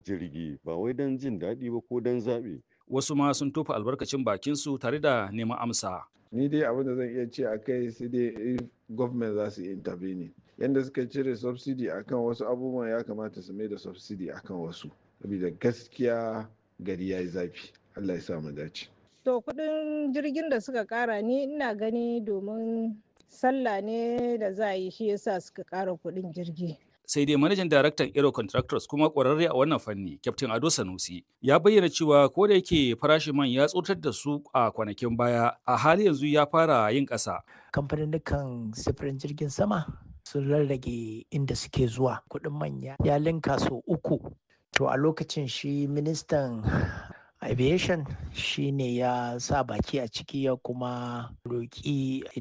jirgi ba wai don jin daɗi ba ko don zaɓi. Wasu ma sun tofa albarkacin bakinsu tare da neman amsa. Ni dai abin da zan iya ce a kai sai dai if government za su intervene. Yanda suka cire subsidy akan wasu abubuwan ya kamata su mai da subsidy akan wasu. Saboda gaskiya gari ya yi zafi. Allah ya sa mu dace. To kuɗin jirgin da suka ƙara ni ina gani domin sallah ne da za a yi shi yasa suka ƙara kuɗin jirgi. sai dai manajan daraktan Aero Contractors kuma ƙwararre a wannan fanni, Captain Ado Sanusi, ya bayyana cewa ko da yake farashin man ya tsotar da su a kwanakin baya, a hali yanzu ya fara yin ƙasa. Kamfanin sifirin jirgin sama sun rarrage inda suke zuwa kuɗin manya ya linka sau uku. To a lokacin shi ministan aviation shi ne ya sa baki a ciki ya kuma roƙi